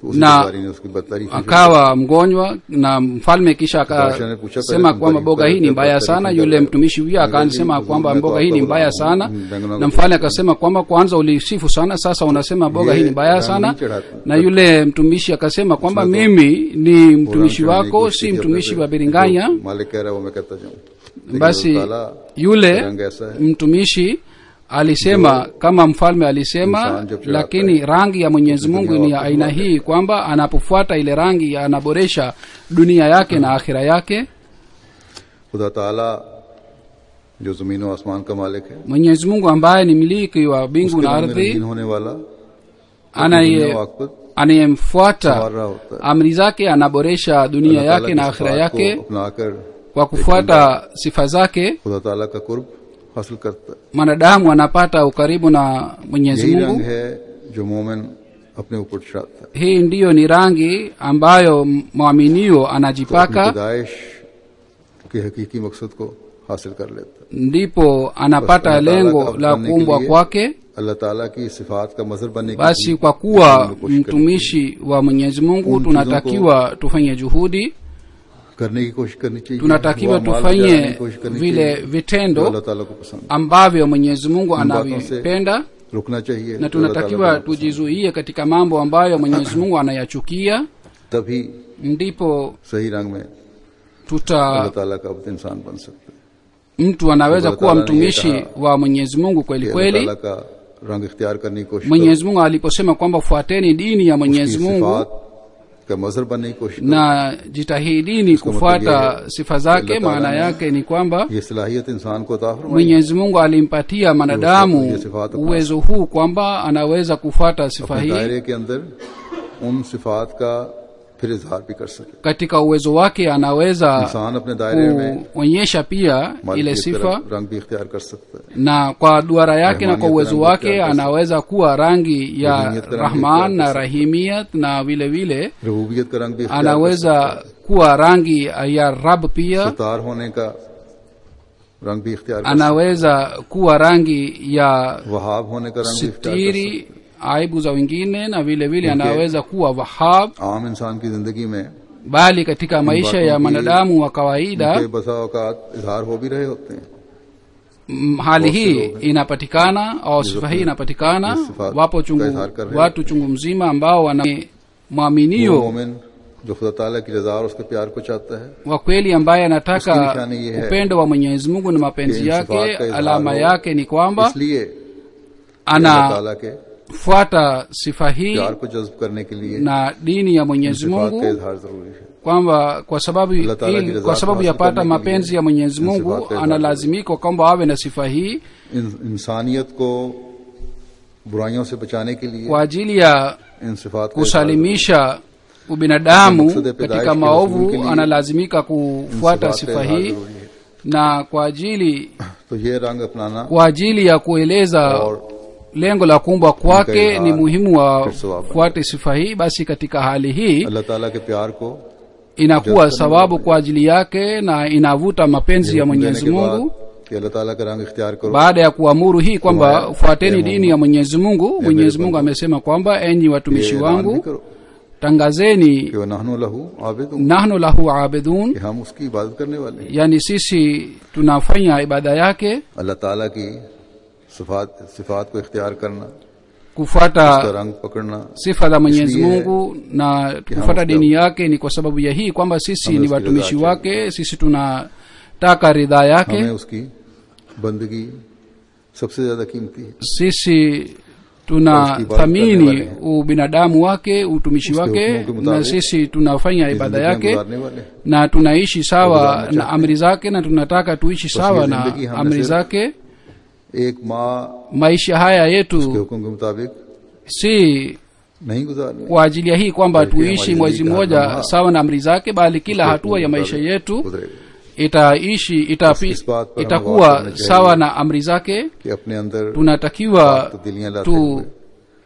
तो उसी Na- दरबारी ने उसकी बदतारीफ की। akawa mgonjwa na mfalme kisha Baadhi anakucha akasema pale kwamba kumbari- mboga hii ni pale mbaya kumbari- sana kumbari- yule mtumishi huyo kumbari- akasema kumbari- kwamba kumbari- mboga hii ni kumbari- mbaya kumbari- sana kumbari- na mfalme akasema kwamba kwanza ulisifu sana sasa unasema mboga Ye hii ni mbaya rangi sana chढ़ाते- na yule mtumishi akasema kwamba Usme to mimi ni mtumishi Quran wako चढ़ाने की si कोशिश mtumishi करते wa थे। biringanya जो मालिक कह रहा है वो मैं कहता जाऊं लेकिन basi अल्लाह ताला yule रंग ऐसा है mtumishi alisema kama mfalme alisema Insan jab chढ़ाता lakini है, rangi ya mwenyezi तो mungu दुनिया ni ya वापस aina लौट hii kwamba anapofuata ile rangi anaboresha dunia yake na akhira yake खुदा ताला जो जमीन और आसमान का मालिक है mwenyezi mungu ambaye ni miliki wa mbingu उसके na रंग में ardhi रंगीन होने वाला anaye दुनिया और आखिरत anayemfuata संवार रहा होता है amri zake anaboresha dunia अल्लाह ताला yake की na akhira सिफात yake को अपनाकर kwa kufuata sifa zake खुदा ताला का कुर्ब हासिल करता है mwanadamu anapata ukaribu na mwenyezi यही mungu रंग है जो मोमिन अपने ऊपर चढ़ाता है hii ndiyo ni rangi ambayo mwaminio तो अपनी anajipaka पैदाइश के हकीकी मकसद को हासिल कर लेता है ndipo anapata Basi Allah lengo Taala la ka kuumbwa बनने के लिए kwake अल्लाह ताला की सिफात का मजहर बनने की basi भी kwa kuwa हमने कोशिश करनी mtumishi wa mwenyezi mungu Uन tunatakiwa tufanye juhudi चाहिए। करने की कोशिश करनी चाहिए tunatakiwa वो अमाल tufanye करने की कोशिश करनी vile चाहिए, जो vitendo अल्लाह ताला को पसंद है। ambavyo mwenyezi mungu इन बातों से anavipenda रुकना चाहिए na जो अल्लाह ताला tunatakiwa को पसंद tujizuie katika mambo ambayo mwenyezi mungu anayachukia है। तभी ndipo सही रंग में tuta अल्लाह ताला का अब्द इंसान बन सकता है mtu anaweza Allah kuwa Taala ni mtumishi yeye wa mwenyezi mungu कि kweli अल्लाह kweli ताला का रंग इख्तियार करने की कोशिश करो, mwenyezi mungu aliposema kwamba fuateni dini ya उसकी mwenyezi mungu सिफात का मजहर बनने की कोशिश करो। na jitahidini Usko kufuata मतलब ये है sifa zake Allah Taala maana ने yake ni kwamba ये सलाहियत इंसान को अता फरमाई mwenyezi mungu alimpatia mwanadamu ये सिफात अपना uwezo huu kwamba anaweza kufuata sifa अपने hii दायरे के अंदर उन सिफात का फिर इजहार भी कर सके katika uwezo wake anaweza इंसान अपने दायरे में kuonyesha pia ile मालिक की sifa तरफ रंग भी इख्तियार कर सकता है na kwa duara yake na kwa Rahmaniyat uwezo rangi wake ikhtiar कर anaweza kuwa rangi ya Rahimiyat rangi rahman ikhtiar na कर rahimiyat na vile vile रबूबियत का रंग भी इख्तियार कर सकता anaweza kuwa rangi ya rab है pia सतार होने का रंग भी इख्तियार कर सकता anaweza kuwa rangi ya है वहाब होने का रंग भी इख्तियार कर सकता sitiri aibu za wengine na vile vile Porque- anaweza kuwa wahab है आम इंसान की जिंदगी में bali katika maisha बातों ya की- mwanadamu wa kawaida उनके बसा औकात इजहार हो भी रहे होते हैं m- hali बहुत से hii लोग हैं। inapatikana au sifa hii inapatikana ये सिफात wapo का chungu, इजहार कर रहे हैं। watu chungu mzima ambao wana वो mwaminio मोमिन जो खुदा ताला की रजा और उसके प्यार को चाहता है wa kweli ambaye Uski anataka nishani ye hai upendo wa mwenyezi mungu na mapenzi कि इन yake सिफात का इजहार alama हो, yake ni kwamba इसलिए कि अल्लाह ताला के anafuata sifa hii प्यार को जज्ब करने के लिए na dini ya इन mwenyezi सिफात का mungu इजहार जरूरी है kwamba kwa sababu Allah Taala ki ili, ridha kwa sababu ya hasil pata karne ke mapenzi liye ya mwenyezi in mungu sifat ka izhar analazimika kwamba awe na sifa hii इन, इंसानियत को बुराइयों से बचाने के लिए kwa ajili ya इन सिफात का इजहार kusalimisha ubinadamu Maksud ya katika पैदाइश के maovu रसूल के लिए analazimika इन kufuata सिफात का sifa इजहार hii जरूरी है na kwa ajili तो ये रंग अपनाना kwa ajili ya kueleza और lengo la kuumbwa kwake Inka ni muhimu wa फिर सवाब fuate sifa hii basi katika hali hii अल्लाह ताला के प्यार को inakuwa Just sababu kwa ajili yake na inavuta mapenzi ya हुक्म देने mwenyezi के बाद mungu कि अल्लाह ताला का रंग इख्तियार करो baada ya kuamuru hii kwamba Tumaya, fuateni ya dini Mungu. ya mwenyezi mungu Ya mwenyezi mere mungu bandu. amesema kwamba enyi ये watumishi ऐलान भी wangu करो tangazeni कि वह नहनु लहू आबिदून nahnu lahu abidun कि हम उसकी इबादत करने वाले हैं yani sisi tunafanya ibada yake अल्लाह ताला की सिफात सिफात को इख्तियार करना उसका kufuata रंग पकड़ना sifa za mwenyezi Isliye mungu na कि हम kufuata उसका- dini yake ni kwa sababu ya hii kwamba sisi हमें ni उसकी watumishi रजा wake sisi tunataka ridhaa yake हमें उसकी बंदगी सबसे ज्यादा कीमती है sisi Kwa uski ibada करने tunathamini वाले हैं। ubinadamu wake utumishi Uski wake hukumu के na मुताबिक sisi tunafanya ये ibada जिंदगियां yake गुजारने वाले हैं। na tunaishi sawa गुजारना na चाहते amri zake na tunataka tuishi sawa ये na जिंदगी हमने amri सिर्फ zake एक माँ maisha haya के yetu हुक्म के मुताबिक si नहीं गुजारनी kwa ajili ya hii kwamba Bali pia tuishi hali mwezi hii mmoja kama- sawa na amri zake bali kila उसके hatua ya हुक्म maisha मुताबिक yetu गुजरेगा itaishi itapi, इस बात पर हमें itakuwa गौर करना चाहिए। sawa na amri zake कि अपने अंदर tunatakiwa तब्दीलियां लाते tu हुए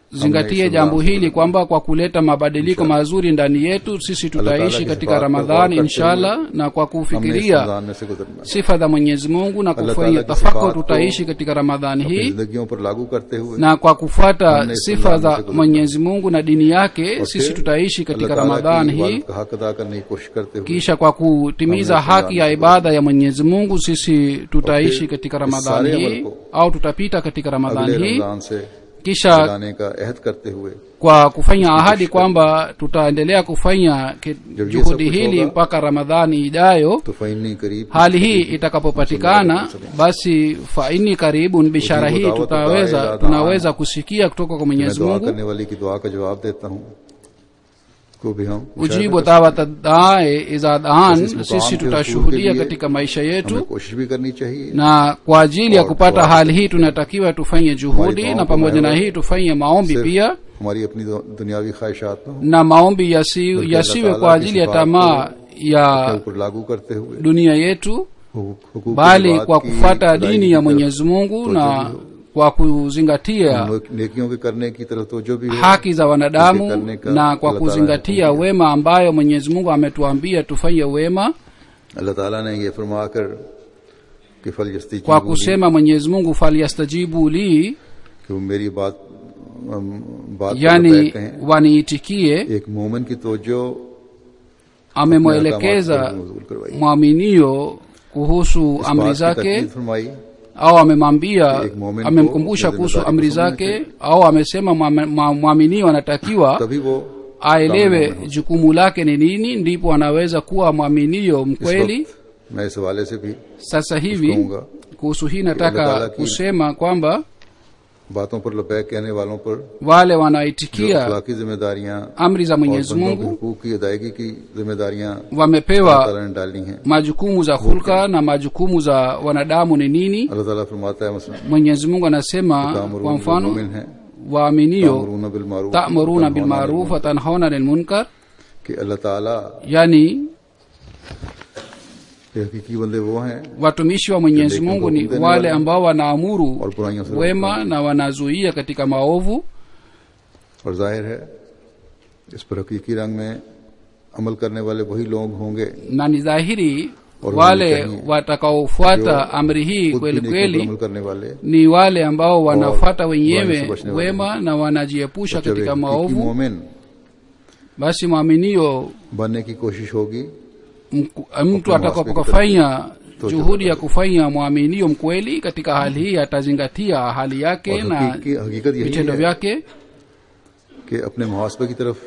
tunazingatie jambo hili kwamba kwa kuleta mabadiliko mazuri ndani yetu sisi tutaishi katika ramadhani inshallah na kwa हमने इस kufikiria रमजान में से गुजरना है। sifa za mwenyezi mungu na Allah kufanya Ta'ala की tafakkur सिफात को tutaishi katika ramadhani अपनी hii जिंदगियों पर लागू करते हुए na kwa kufuata हमने इस sifa रमजान za में से गुजरना mwenyezi mungu na dini yake और sisi फिर tutaishi अल्लाह katika ताला ramadhani की hii इबादत का हक अदा करने की कोशिश करते हुए kisha kwa kutimiza Hamna haki ya Ramadhani. ibada ya mwenyezi mungu sisi tutaishi फिर katika इस ramadhani सारे hii अमल को au tutapita katika ramadhani अगले hii रमजान से kisha चलाने का अहद करते हुए kwa kufanya ahadi kwamba tutaendelea kufanya ki- Jab ye juhudi sab kuch hili hoga, mpaka ramadhani ijayo तो फैनी करीब hali hii itakapopatikana basi faini karibun bishara hii Ujibu dawat tutaweza da'i tunaweza kusikia kutoka kwa मैं mwenyezi दुआ mungu करने वाली की दुआ का जवाब देता हूँ को भी हम ujibu dawata dae iza daan Sisi sisi mukam ke tutashuhudia usul ke liye katika maisha हमें yetu कोशिश भी करनी चाहिए na kwa ajili ya Or kupata dua. hali hii tunatakiwa tufanye juhudi Hamaरी na duaओं को pamoja na महव hii tufanye maombi सिर्फ pia हमारी अपनी दु- दुनियावी ख्वाहिशात न हो na maombi yasi, Bali yasiwe Allah kwa Taala ajili ya ki tamaa के ya ऊपर लागू करते हुए dunia yetu हुकूक- हुकूक bali इबाद kwa की kufuata अदायगी dini की ya तरफ mwenyezi mungu तवज्जो na भी हो। kwa kuzingatia ने- नेकियों के करने की तरफ तो जो भी हो haki za wanadamu Usife karne ka na kwa Allah Taala kuzingatia hukumu. wema ambayo mwenyezi mungu ametuambia tufanye wema अल्लाह ताला ने ये फरमाकर कि फल यस्ती kwa kusema mwenyezi mungu falyastajibu li कि वो मेरी बात अम, बात को yani लबैक कहें waniitikie एक मोमिन की तवज्जो amemwelekeza मबूल करवाई mwaminio kuhusu इस amri बात की zake ताकीद फरमाई au amemwambia एक मोमिन को amemkumbusha अपनी kuhusu जिम्मेदारी amri को समझना zake au amesema mwame- mwa- mwaminio anatakiwa तभी वो aelewe काम में jukumu lake ni nini ndipo anaweza kuwa mwaminio इस mkweli वक्त मैं इस हवाले से भी sasa hivi कहूंगा kuhusu hii Allah nataka Taala ki- kusema kwamba बातों पर लबैक कहने वालों पर wale जो wanaitikia अखलाकी जिम्मेदारियां amri za और mwenyezi बंदों के mungu हुकूक की अदायगी की जिम्मेदारियां अल्लाह wamepewa ताला ने डाली हैं majukumu za hulka na majukumu za wanadamu ni nini अल्लाह ताला फरमाता है मसलन mwenyezi mungu anasema kwa तामुरून mfano मोमिन है waaminio तामुरून बिल मारूफ tamuruna bilmaruf watanhauna lilmunkar कि अल्लाह ताला yani के हकीकी बंदे वो हैं watumishi wa mwenyezi mungu ni wale ambao wanaamuru और बुराइयों से wema na wanazuia katika maovu और जाहिर है इस पर हकीकी रंग में अमल करने वाले वही लोग होंगे na ni dhahiri Or wale wanaifanyia. watakaofuata amri hii खुद भी kweli नेकी पर kweli अमल करने वाले ni wale ambao wanafuata burai wenyewe se bachne wale. wema na wanajiepusha जब एक katika हकीकी maovu मोमिन basi mwaminio बनने की कोशिश होगी mku- mtu Kwa atakapofanya तो juhudi ya kufanya mwaminio mkweli katika hali hii atazingatia hali yake और na हकीकी हकीकत यही vitendo है vyake कि अपने मुहासबे की तरफ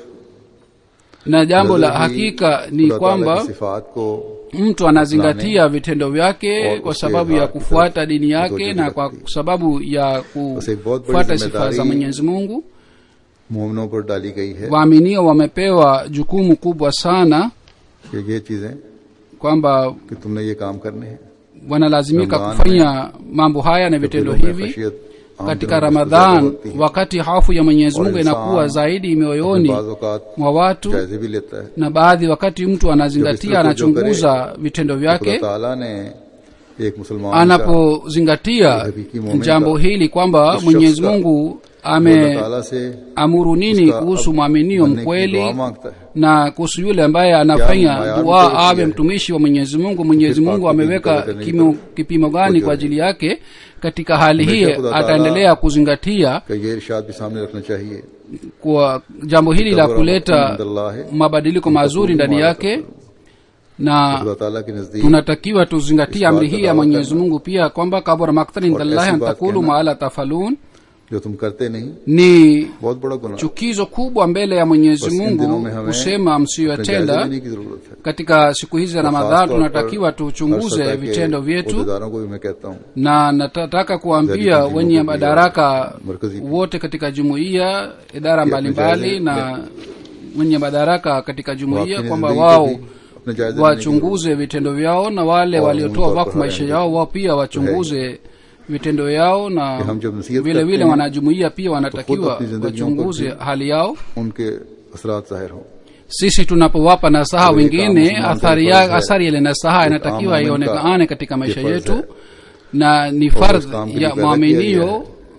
na jambo la नजर ही hakika ni खुदा ताला kwamba की सिफात को mtu anazingatia vitendo vyake और kwa उसके sababu ya हाथ की kufuata तरफ dini yake मुतवज्जो na kwa रखती। sababu ya बस एक बहुत बड़ी kufuata sifa za जिम्मेदारी mwenyezi mungu मोमिनों पर डाली गई है waaminio wamepewa jukumu kubwa sana कि ये चीजें kwamba कि तुमने ये काम करने हैं wanalazimika Ramadhan kufanya mambo haya na vitendo दिलों में hivi खशियत आम katika दिनों में ज्यादा ramadhan होती है। wakati hofu ya mwenyezi और mungu इंसान inakuwa zaidi अपने mioyoni बाज़ औक़ात mwa watu जायजे भी लेता है na baadhi wakati mtu Jab anazingatia isra ko jo anachunguza vitendo खुदा vyake ताला ने एक मुसलमान का anapozingatia hakiki muumini jambo ka- hili kwamba उस mwenyezi शख्स का mungu अल्लाह ameamuru ताला से nini उसका kuhusu अब mwaminio बनने की दुआ mkweli मांगता है na kuhusu yule ambaye anafanya mayami dua kwa awe ajili ya- mtumishi wa mwenyezi mungu mwenyezi फिर mungu पाक ameweka करने की kimo- तरफ kipimo gani तवज्जो kwa है। ajili yake katika hali हमेशा hii खुदा ताला ataendelea kuzingatia कि ये इरशाद भी सामने रखना चाहिए kwa jambo hili la तबर्रुअ kuleta इंदल्लाह है, mabadiliko mazuri ndani yake na खुदा ताला के नजदीक tunatakiwa tuzingatie amri hii ya Isbat mwenyezi करना। mungu pia kwamba kabura maktan indallahi ऐसी an बात takulu कहना। maala tafalun जो तुम करते नहीं ni बहुत बड़ा गुनाह chukizo kubwa mbele ya mwenyezi बस इन mungu दिनों में हमें kusema अपने जायजे msiyoyatenda लेने की जरूरत है katika siku hizi za खास ramadhan तौर tunatakiwa पर tuchunguze हर सतह के vitendo vyetu उहदेदारों को भी मैं कहता हूँ na nataka kuambia Zaidi wenye kujibu madaraka markazi. wote katika jumuiya idara Pia mbalimbali tujaze- na wenye madaraka katika jumuiya वाकई kwamba जिंदगी wao को भी अपने जायजे लेने की wachunguze vitendo vyao na wale Wa waliotoa umum wakfu kwa maisha haya yao wao pia wachunguze vitendo yao na कि हम जब नसीहत vile करते vile हैं, wanajumuiya pia wanatakiwa अपनी जिंदगियों को wachunguze भी- hali yao उनके असरात जाहिर हों sisi tunapowapa nasaha Kwa hiyo kama wengine Muislamu athari kwa ya hivyo, athari ile nasaha एक inatakiwa आम मोमिन का ionekane katika ये maisha फर्ज yetu है। na ni और उस fardh काम के लिए ya पैदा किया गया mwaminio है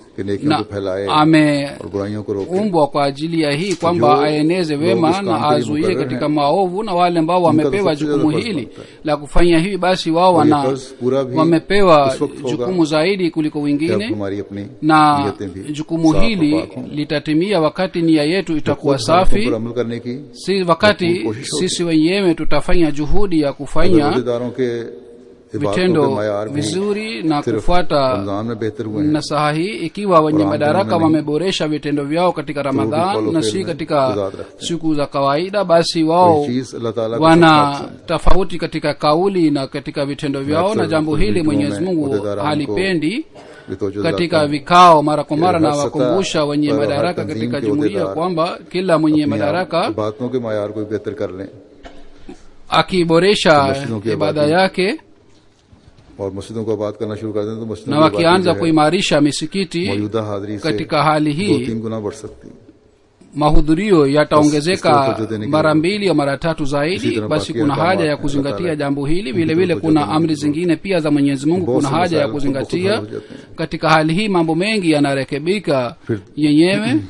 कि नेकियों na को फैलाए ameumbwa और बुराइयों को रोके kwa ajili ya hii kwamba जो aeneze लोग wema इस काम na के लिए azuie मुकर्रर katika हैं, maovu na wale ambao उनका तो wamepewa सबसे jukumu ज्यादा फर्ज hili बनता है। la kufanya hivi basi wao और ये wana फर्ज पूरा भी wamepewa उस वक्त होगा jukumu zaidi kuliko जब wengine हमारी अपनी na नीयतें भी jukumu साफ और hili पाक हों। litatimia wakati nia yetu itakuwa खुद हालातों safi पर अमल करने की si wakati भरपूर कोशिश होगी। sisi wenyewe tutafanya juhudi ya अगर kufanya रोजेदारों के इबादतों के vitendo मायार भी vizuri na सिर्फ kufuata रमजान में बेहतर हुए हैं nasaha hii ikiwa wenye Quran madaraka नहीं। wameboresha vitendo vyao katika ramadhan follow na fail si में katika गुजार रखते हैं। siku za kawaida basi कोई wao चीज अल्लाह ताला को wana सबसे पसंद है। tofauti katika kauli na katika vitendo vyao na अक्सर jambo hili वीडियो mwenyezi में mungu उहदेदारान को halipendi भी तवज्जो katika दिलाता है। vikao mara kwa mara Hasa na wakumbusha wenye kwa madaraka tanzim katika ke jumuiya uhdedar kwamba kila mwenye अपनी madaraka इबादतों के मायार को भी बेहतर कर लें akiboresha मस्जिदों की ibada आबादी yake और मस्जिदों को आबाद करना शुरू कर दें तो मस्जिदों na की आबादी wakianza जो है, kuimarisha misikiti मौजूदा हाजिरी से katika hali दो hii तीन गुना बढ़ सकती है mahudhurio Bas, yataongezeka istiwa kujua mara deni mbili au mara tatu Isi zaidi tena basi bakia kuna kama haja ya Allah kuzingatia Taala. jambo hili vile Mtu vile kujua kuna deni amri kidogo. zingine pia za mwenyezi mungu बहुत kuna से haja ya मसाइल खुद ब खुद kuzingatia हल हो जाते हैं। katika hali hii mambo mengi yanarekebika फिर yenyewe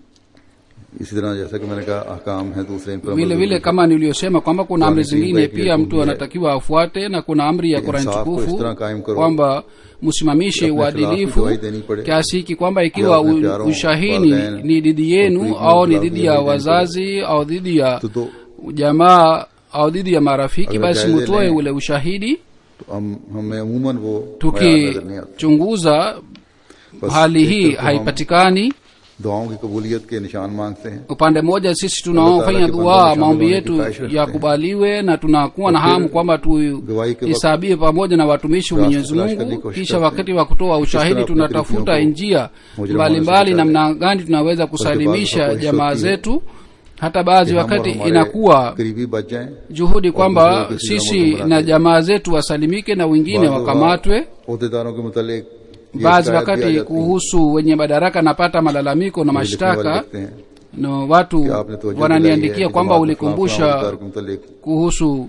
इसी तरह जैसा कि मैंने कहा अहकाम है दूसरे इन पर अमल vile जरूरी vile है। kama niliyosema kwamba kuna amri Qur'an Karim zingine का एक pia हुक्म mtu भी है anatakiwa afuate na kuna amri ya कि Qur'an इंसाफ को इस tukufu तरह कायम करो kwamba msimamishe अपने खिलाफ की uadilifu गवाही देनी पड़े kiasi hiki kwamba या ikiwa अपने u- प्यारों, ushahini वालिदैन, ni dhidi yenu और au ni खिलाफ dhidi गवाही ya देनी पड़े। wazazi au dhidi ya तो तो jamaa au dhidi ya marafiki Agar basi jaयजे mutoe लें, ule ushahidi तो हम हमें अमूमन वो मायार नजर नहीं आते tukichunguza बस hali एक hii तरफ हम haipatikani दुआओं की कबूलियत के निशान मांगते हैं upande mmoja sisi Allah Taala tunaofanya ke dua bandon maombi shamil yetu hone ki ख्वाहिश रखते yakubaliwe na tunakuwa na और फिर hamu kwamba गवाही के वक्त tuhesabie pamoja na watumishi wa रास्ते mwenyezi तलाश करने की mungu कोशिश kisha करते wakati हैं। wa kutoa तरह ushahidi अपने tunatafuta तरीकों को njia मुजरिमों mbalimbali से namna gani tunaweza kusalimisha कोशिश jamaa होती है zetu hata baadhi कि हम और wakati हमारे inakuwa करीबी बच जाएं juhudi kwamba दूसरों को किसी sisi जमात में na बुला के jamaa zetu wasalimike na wengine बाद wakamatwe अहदेदारों के मुतालिक ये baadhi शिकायत भी आ wakati जाती है kuhusu wenye madaraka napata malalamiko na जो लिखने वाले mashtaka लिखते हैं na watu कि आपने तवज्जो दिलाई है wananiandikia कि kwamba जमात में फलां- फलां ulikumbusha अहदेदार के मुतालिक kuhusu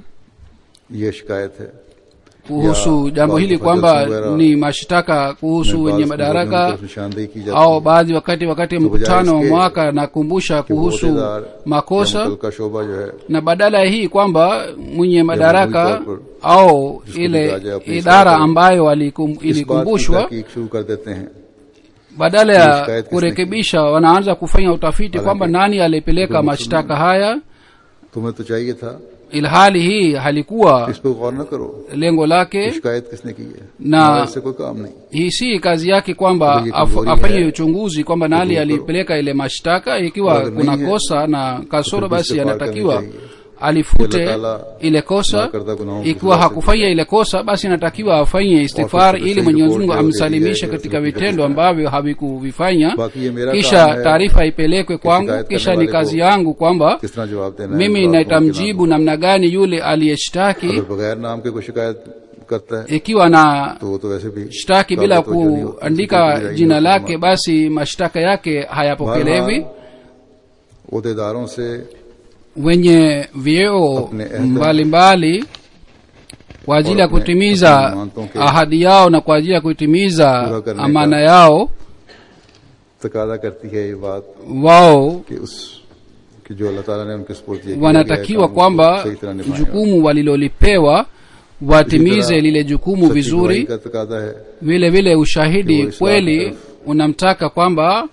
ये शिकायत है kuhusu Ya, jambo baadhi hili ya kwamba wajawara- ni mashtaka kuhusu में wenye बाज़ madaraka मुजरिमों की निशानदेही की जाती au है। baadhi wakati wakati wa तो mkutano wa बजाय इसके mwaka nakumbusha कि वो kuhusu अहदेदार या makosa मुतलका का शोबा जो है na badala ya hii kwamba mwenye madaraka तौर पर au जिसको ile बताया अपनी idara सरकार ambayo walikum- इस बात की ilikumbushwa तहकीक शुरू कर देते हैं badala ये ya शिकायत किसने kurekebisha wanaanza kufanya utafiti हालांकि kwamba nani alipeleka जो mashtaka haya तुम्हें तो चाहिए था ilhali hii halikuwa इस पर गौर न करो lengo कि lake शिकायत किसने की है ना- हमारा इससे कोई काम नहीं hii si kazi yake kwamba Kwa hiyo af, kiburi afanye hai. uchunguzi kwamba nani Kiburi alipeleka ile mashtaka ikiwa Agar kuna nahi hai, kosa na kasoro तो फिर basi इससे पार anatakiwa करनी चाहिए। alifute कि Allah Taala ile kosa नाकर्दा गुनाहों की ikiwa सजा से hakufanya ile kosa basi anatakiwa afanye istighfar फिर ili सही mwenyezi रिपोर्ट mungu जो amsalimishe दी जाए, katika उसकी vitendo हकीकत ambavyo havikuvifanya बाकी ये मेरा kisha काम है taarifa ipelekwe kwangu शिकायत करने kisha ni वाले kazi को yangu kwamba किस तरह जवाब देना है mimi इन बातों के naitamjibu namna gani yule aliyeshtaki नाम। अगर बगैर नाम के कोई शिकायत करता है ikiwa na तो वो तो वैसे भी shtaki bila काबिल तवज्जो नहीं होती। kuandika किसी को jina भी lake basi mashtaka yake hayapokelewi बहरहाल, अहदेदारों से wenye vyeo Apne ahda- mbalimbali kwa ajili ya apne- kutimiza apne imanton ke ahadi yao na kwa ajili ya kutimiza पूरा करने amana का yao तकादा करती है ये बात wao कि उस कि जो अल्लाह ताला ने उनके सुपुर्द किया गया wanatakiwa काम उसको kwamba सही तरह निभाएं। jukumu walilolipewa watimize lile jukumu सच्ची vizuri गवाही का तकादा है vile vile ushahidi Kiwa Islam kweli taraf. unamtaka kwamba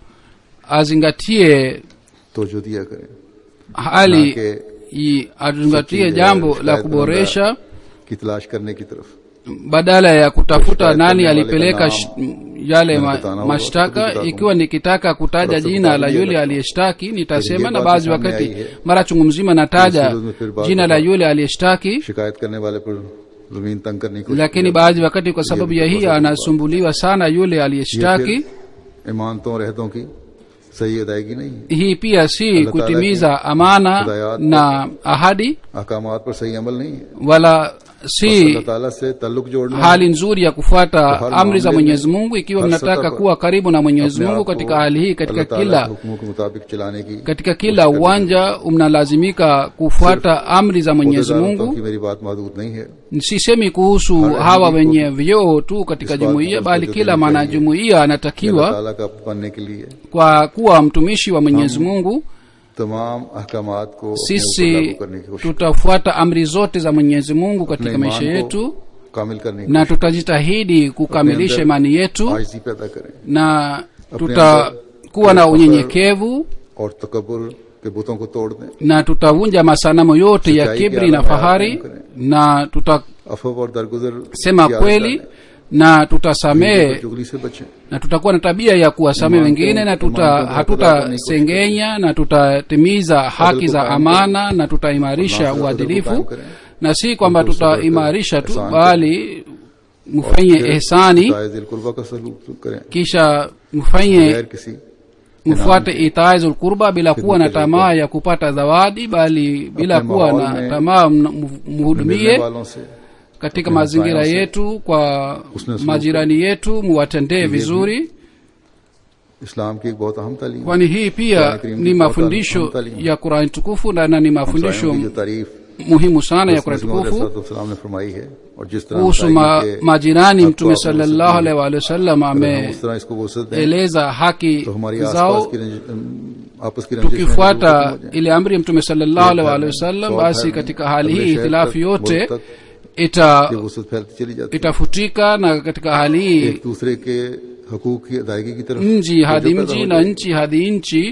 azingatie तो जो दिया करें hali ना कि i- azingatie सच्ची, jambo eh, la शिकायत kuboresha की तलाश करने की तरफ badala ya kutafuta शिकायत nani करने वाले alipeleka का sh- नाम yale मैंने ma, बताना होगा, mashtaka खुद ही बता ikiwa nikitaka kutaja और jina la सबको yule बताइए aliyeshtaki nitasema ये na बात baadhi सामने wakati आई है। mara chungu mzima nataja सूरज में फिर बात jina la होगा। yule aliyeshtaki शिकायत करने वाले पर जमीन तंग करने की कोशिश lakini की baadhi wakati kwa sababu ya ये hii भी anasumbuliwa sana yule ये aliyeshtaki फिर इमानतों और रहतों की सही अदायगी नहीं है hii pia si Allah kutimiza Taala ki amana hidayat na ahadi अहकामात पर सही अमल नहीं है wala si अल्लाह ताला से ताल्लुक जोड़ना hali nzuri ya kufuata Har amri za मामले mwenyezi में, mungu ikiwa har mnataka सतह पर kuwa karibu na mwenyezi अपने mungu आप को katika hali hii katika अल्लाह ताला kila के हुक्मों के मुताबिक चलाने की katika kila uwanja mnalazimika kufuata amri za mwenyezi खुदेदारों तक mungu की मेरी बात महदूद नहीं है sisemi kuhusu Har hawa ahli wenye vyeo tu katika इस बात jumuiya को bali तवज्जो kila देनी mwanajumuiya कि अल्लाह anatakiwa ताला का बनने के लिए kwa kuwa mtumishi wa mwenyezi mungu तमाम अहकामात को अपने ऊपर sisi लागू करने की कोशिश tutafuata amri zote za mwenyezi mungu अपने katika ईमान maisha को yetu कामिल करने की na tutajitahidi kukamilisha अंदर imani yetu आजिज़ी पैदा करें na अपने tutakuwa na अंदर unyenyekevu और तकबर के बुतों को तोड़ दें na tutavunja masanamo yote ya Sitaiki kibri na alama fahari yake mkone. na tutasema अफव और दरगुजर की kweli आदत na डालें। tutasamehe चुगली से बचें na tutakuwa na tabia ya kuwasamehe Imani wengine na kwa- tuta imani kwa hatutasengenya na tutatimiza haki za kukaim amana na tutaimarisha Nafsi za uadilifu kukaim kare. na si kwamba Mtu sabr tutaimarisha tu ihsan bali mfanye फिर ihsani इताए दिल कुर्बा का सलूक करें kisha mfanye गैर किसी mfuate itaizul kurba bila kuwa na tamaa ya kupata zawadi bali bila Apne kuwa mahal na mein tamaa mna- mu- मिलने mhudumie वालों से katika apne mazingira hamsayon se yetu kwa husne suluk majirani yetu muwatendee vizuri इस्लाम की एक बहुत अहम तालीम है। kwani hii pia Qur'an Karim ni की बहुत mafundisho अहम तालीम है। ya qurani tukufu na na ni हमसायों mafundisho की जो तारीफ muhimu sana ya qurani रसूल tukufu सल्लल्लाहु ने फरमाई है और जिस तरह kuhusu हमसाई ma, के majirani हक को mtume आपने sallallahu वसत दी, alaihi wa sallam अगर हम उस तरह इसको वसत दें ameeleza haki तो हमारी zao आसपास की रंज- अम, आपस की रंजिशें tukifuata दूर खत्म हो जाएं। ile amri ya mtume sallallahu एक alaihi घर wa में, sallam सौ basi घर में, katika hali अगले hii शहर hitilafu तक, yote मुल्क तक ita ये वसत फैलती चली जाती है itafutika na katika hali hii एक दूसरे के हकूक की अदायगी की तरफ mji hadi तवज्जो पैदा mji हो na जाए। nchi hadi nchi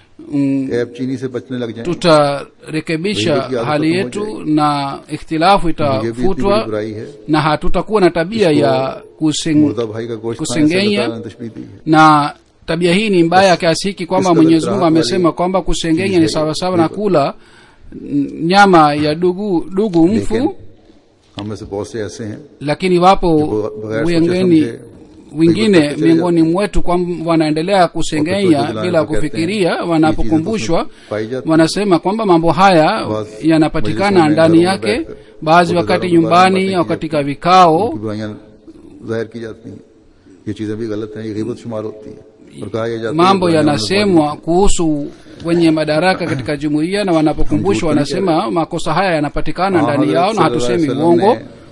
mm, ऐब चीनी से बचने लग जाए tutarekebisha Wengine kiasi hali kama yetu moja na ikhtilafu ये भी इतनी बड़ी itafutwa बुराई है na hatutakuwa na tabia इसको ya kusing, मुर्दा भाई का गोश्त खाने से kusengenya अल्लाह ताला ने तशबीह दी है na tabia hii ni mbaya kiasi hiki kwamba Iska mwenyezi mungu litraa amesema wali- kwamba kusengenya ni chीज़ है, sawasawa na बिल्कुल। kula mm, nyama ya dugu dugu लेकिन mfu हम में से बहुत से ऐसे हैं lakini wapo जो बगैर सोचे wengine समझे wengine बिल्कुल miongoni mwetu kwamba wanaendelea kusengenya Wakati bila wajilani kufikiria wakati wanapokumbushwa hizi pai jati. wanasema kwamba mambo haya Basi, yanapatikana majlisoni ndani घरों में yake बैठकर baadhi खुद wakati हजारों nyumbani बातें au की katika जाती हैं। vikao उनकी बुराइयां जाहिर की जाती हैं ये चीजें भी गलत हैं ये गीबत शुमार होती है और कहा यह जाता है mambo बुराइयां yanasemwa kuhusu wenye madaraka katika jumuiya na wanapokumbushwa wanasema makosa haya yanapatikana ndani yao na hatusemi uongo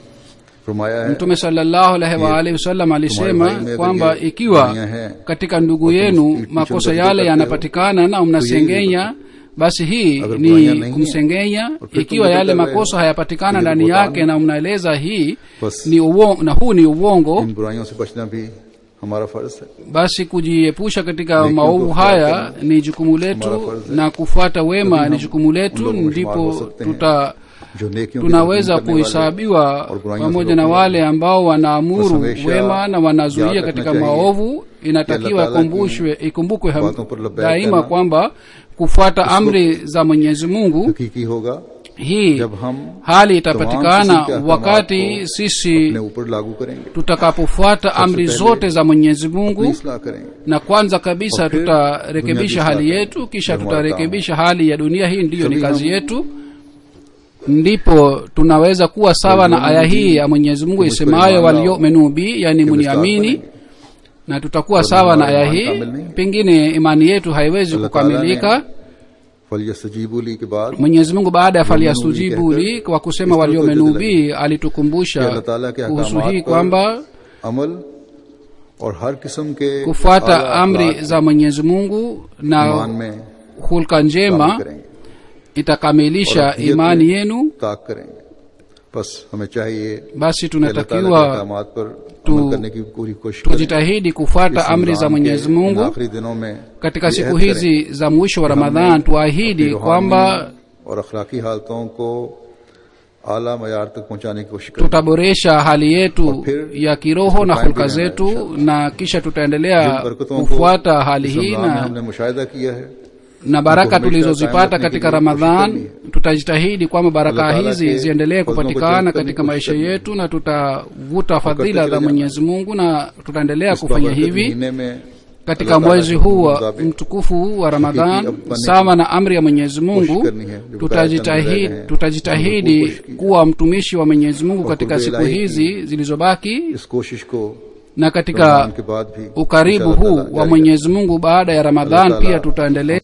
फरमाया है mtume sallallahu alaihi wa alihi wasallam alisema भाई में kwamba अगर ये ikiwa बुराइयां हैं, katika ndugu और तुम yenu उसकी पीठ makosa पीछे yale करते हो, yanapatikana na mnasengenya basi hii अगर ni बुराइयां नहीं हैं, kumsengenya और फिर ikiwa तुम yale जिक्र कर रहे makosa हो, hayapatikana तो ये ndani बुहतान yake है। na mnaeleza hii बस ni uongo na huu ni uongo इन बुराइयों से बचना भी हमारा फर्ज है basi kujiepusha katika Lakini maovu kufuata haya ni jukumu हमारा letu फर्ज है। na kufuata wema तभी ni हम jukumu उन letu लोगों में शुमार हो ndipo सकते हैं tuta जो नेकियों की tunaweza तरकीब करने वाले kuhesabiwa और बुराइयों से pamoja na रोकने wale ambao बस wanaamuru हमेशा wema na याद wanazuia रखना katika चाहिए maovu inatakiwa कि अल्लाह ताला की ikumbushwe ikumbukwe ham- बातों पर लब्बैक daima कहना kwamba kufuata amri za mwenyezi mungu हकीकी होगा hii जब हम hali तमाम किस्म itapatikana के अहकामात wakati को sisi अपने ऊपर लागू करेंगे tutakapofuata amri पहले zote za mwenyezi अपनी mungu इसलाह करेंगे na kwanza kabisa और फिर tutarekebisha दुनिया की hali इस्लाह yetu kisha ndio hamaरा tutarekebisha hali ya dunia hii ndiyo ni Sabi kazi हम- yetu ndipo tunaweza kuwa sawa na aya hii ya mwenyezi mungu Kumbuka isemayo imani waliomenu bi yani कि muniamini विस्तार na tutakuwa Kwa sawa na imani aya imani hii kamili नहीं। pengine imani yetu haiwezi अल्लाह ताला ने kukamilika फलियस्तजीबू ली के बाद mwenyezi mungu baada ya Waliomenu faliastujibu कहकर li kwa kusema इस तरह waliomenu तो bi कि अल्लाह alitukumbusha ताला के kuhusu अहकामात hii पर kwamba अमल और हर किस्म के kufuata आला amri अखलाक za mwenyezi mungu ईमान na में hulka शामिल njema करेंगे itakamilisha और अपनियत imani में yenu ताक करेंगे बस हमें चाहिए basi कि अल्लाह ताला के tunatakiwa अहकामात पर tu- अमल करने की पूरी कोशिश करें tujitahidi kufuata इस amri za रमजान mwenyezi के इन mungu आखिरी दिनों में katika ये siku अहद करें hizi za mwisho wa कि हमने ramadhan अपनी tuahidi रूहानी kwamba और अखलाकी हालतों को आला मयार तक पहुंचाने की कोशिश करें tutaboresha hali yetu और फिर ya kiroho na इसको hulka कायम भी रहना zetu इंशाअल्लाह। na kisha जिन tutaendelea बरकतों को kufuata hali इस hii रमजान में na, हमने मुशाहिदा किया है na baraka हमेशा कायम tulizozipata रखने के katika लिए कोशिश ramadhan करनी है। tutajitahidi kwamba baraka Allah Taala hizi के ziendelee फजलों को kupatikana जल्द करने katika की maisha कोशिश करनी है। yetu na tutavuta fadhila चले za जाना। mwenyezi mungu na tutaendelea इस kufanya बाबरकत hivi महीने में katika Allah Ta'ala mwezi के huu wa मुताबिक mtukufu huu wa hakiki ramadhan अपने sawa na amri ya mwenyezi mungu करनी है जो tutajitahidi कायद करने tutajitahidi रहे हैं, kuwa mtumishi wa mwenyezi mungu और katika कुर्ब siku इलाही की hizi zilizobaki इस कोशिश को na रमजान katika के बाद भी ukaribu इंशाअल्लाह huu ताला wa जारी mwenyezi mungu baada ya ramadhan Allah pia Ta'ala tutaendelea